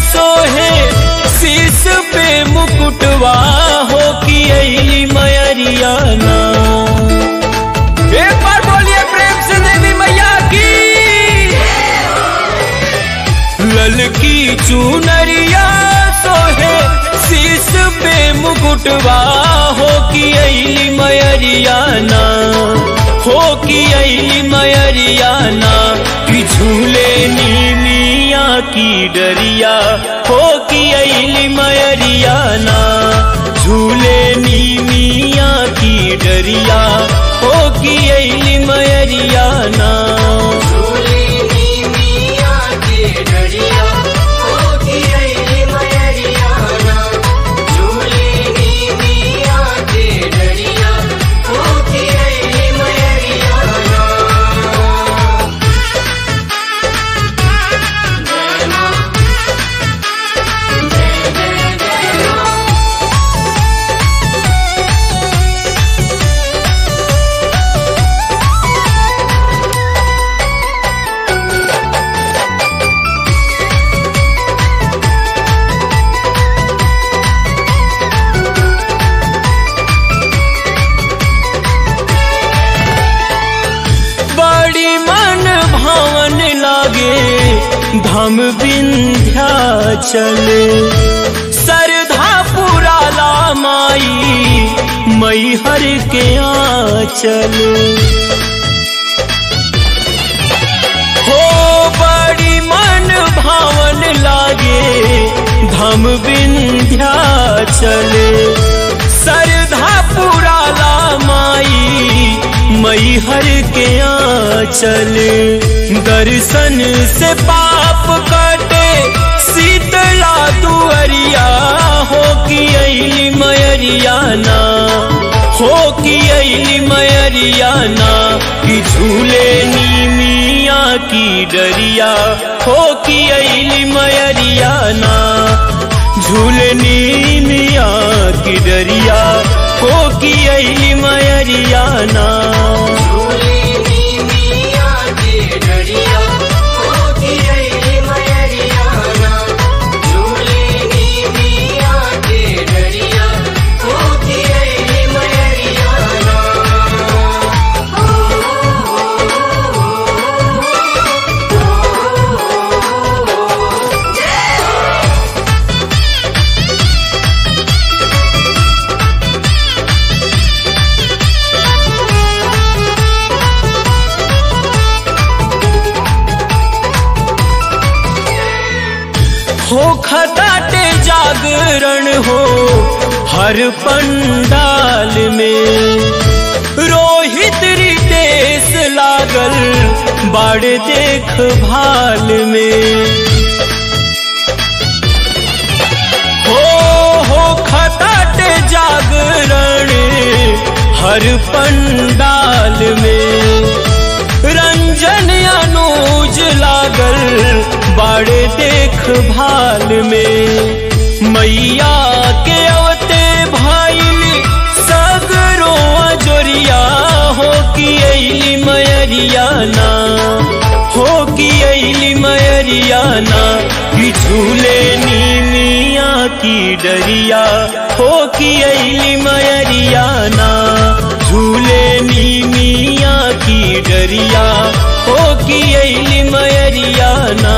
सोहे शीस पे मुकुटवा हो कि अली मयरिया ना एक बार बोलिए प्रेम से देवी मैया की ललकी चुनरिया सोहे शीस पे मुकुटवा हो कि अली मयरिया ना हो कि अली मयरिया ना कि झूले नीमिया की डरिया हो कि अली मयरिया ना झूले नीमिया की डरिया हो कि अली मयरिया ना झूलेनी मिया के डरिया होती रही मयरियाना झूलेनी मिया के डरिया होती रही मयरियाना जय मां जय जय जय मां बड़ी मन भावन लागे धाम विंध्याचल सरधा पुराला माई मैहर के आंचल हो बड़ी मन भावन लागे धाम विंध्याचल सरधा पुराला माई मैहर के आंचल दर्शन से पाप कटे शीतला दुअरिया हो कि अली मयरिया ना हो कि अली मयरिया ना कि झूले नीमिया की डरिया हो कि अली मयरिया ना झूले नीमिया की डरिया हो कि अली मयरिया ना झूलेनी मिया के डरिया होती रही मयरियाना झूलेनी मिया के डरिया होती रही मयरियाना हो खटाटे जागरण हो हर पंडाल में रोहित रितेश लागल बाड़ देख भाल में हो हो खटाटे जागरण हर पंडाल में रंजन अनुज लागल बाड़े देख भाल में मैया के अवते भाईल सगरो जोरिया हो कि अली मयरिया ना हो कि अली मयरिया ना कि झूले नीमिया की डरिया हो कि अली मयरिया ना झूले नीमिया की डरिया हो कि अली मयरिया ना